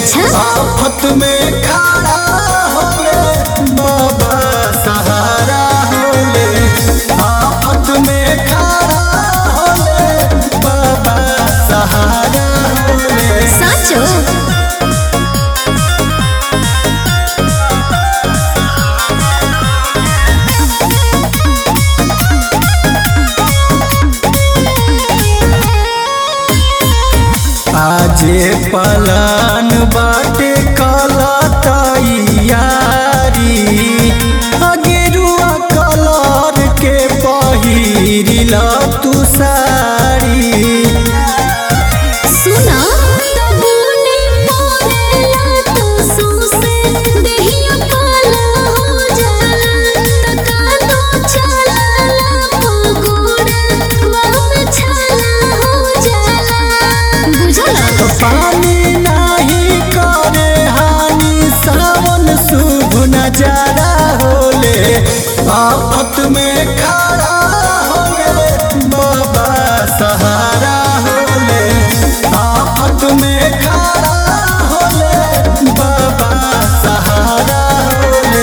अच्छा आफत में खड़ा होले बाबा सहारा होले आफत में खड़ा होले बाबा सहारा होले साचो आजे पलान बाटे काला तैयारी अगेरुआ कलर के पहिरिला तू साड़ी सुना तबूने मोरेला तो सोसे देहिया काला हो जाला तका तो चलाला पगोड़ा वाम छाला हो जाला बुझला तो पानी नाही करे हानि सावन शुभ नजारा होले आफत में खड़ा होले बाबा सहारा होले आफत में खड़ा होले बाबा सहारा होले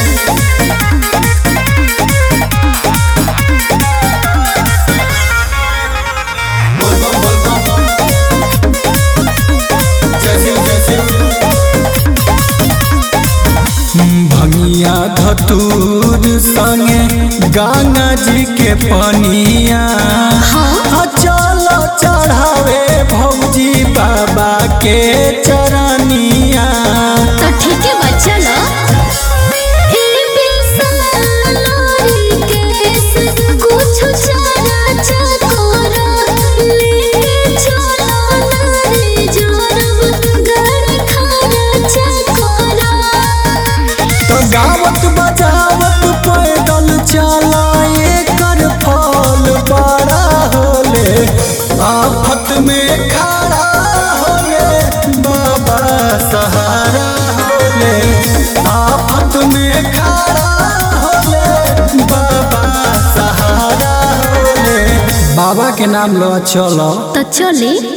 भंगिया धतूर संगे गंगा जी के पनिया हाँ चलो चढ़ावे भौजी बाबा के चरनिया तो ठीक है बच्चा लो ए बिसलारी केस कुछ चारा चकोरा लेके चलो नारे जोरब गड़ खाना चकोरा तो गावत बजावत पैदल चलाए कर फल बड़ा होले आफत में खड़ा होले बाबा सहारा होले आफत में खड़ा होले बाबा सहारा होले बाबा के नाम लो चलो तो चले